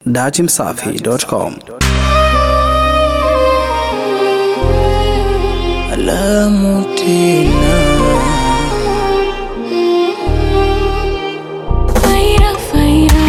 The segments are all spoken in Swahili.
Datimsafi.com. Alamu tena Faira, faira.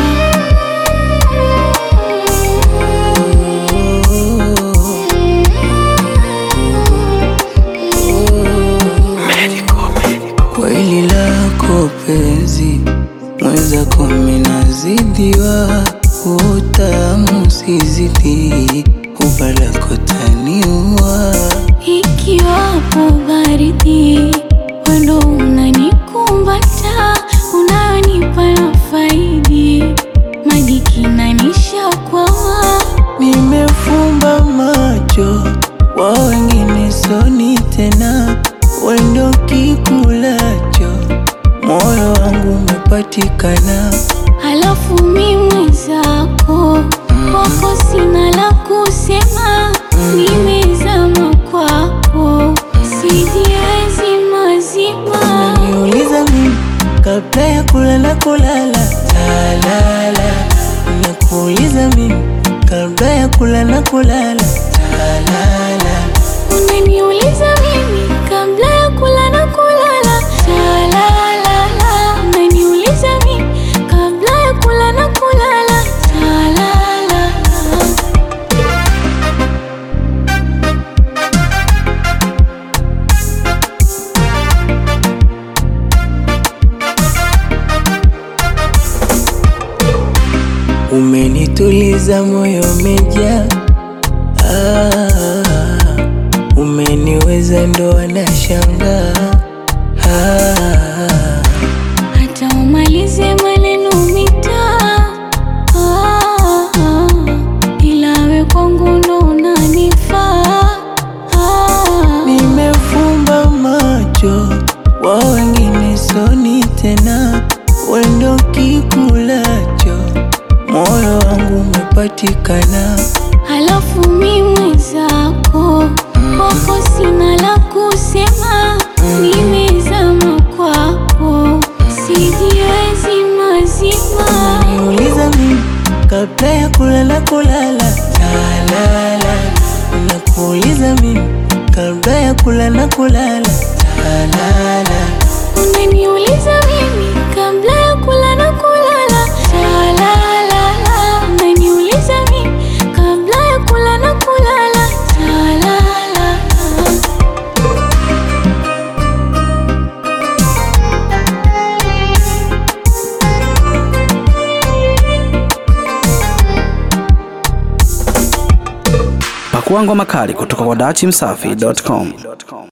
kweli lako penzi mwenzako minazidiwa utamu sizidi ubalako taniua Ikiwapo baridi, wendo unanikumbata, unanipa na faidi, maji kinanisha kwawa, nimefumba macho wa wengine soni tena wendo kikulacho moyo wangu umepatikana halafu mi mwenzako, kwako sina la kusema, nimezama kwako, sijiwezi mazima. Niuliza mimi kabla ya kulala kulala talala Nakuuliza mimi kabla ya kulala kulala talala Unaniuliza mimi kabla ya kula na kulala Talala Unaniuliza mimi kabla ya kula na kulala Talala Umenituliza moyo umejaa ah, Umeniweza ndo anashangaa ah, Hata umalize maneno mitaa ah, ah, ila we kwangu ndo unanifaa ah, Nimefumba macho wa wengine soni tena, wendo kikulacho, moyo wangu umepatikana. Halafu mi mwenzako kwako sina la kusema, nimezama kwako, sijiwezi mazima. Niuliza mimi kabla ya kulala kulala talala, nakuuliza mimi kabla ya kulala kulala talala. Unaniuliza mimi kabla ya kula na kulala, talala. Unaniuliza mimi kabla ya kula na kulala, talala. Pakua ngoma kali kutoka kwa Datimsafi.com.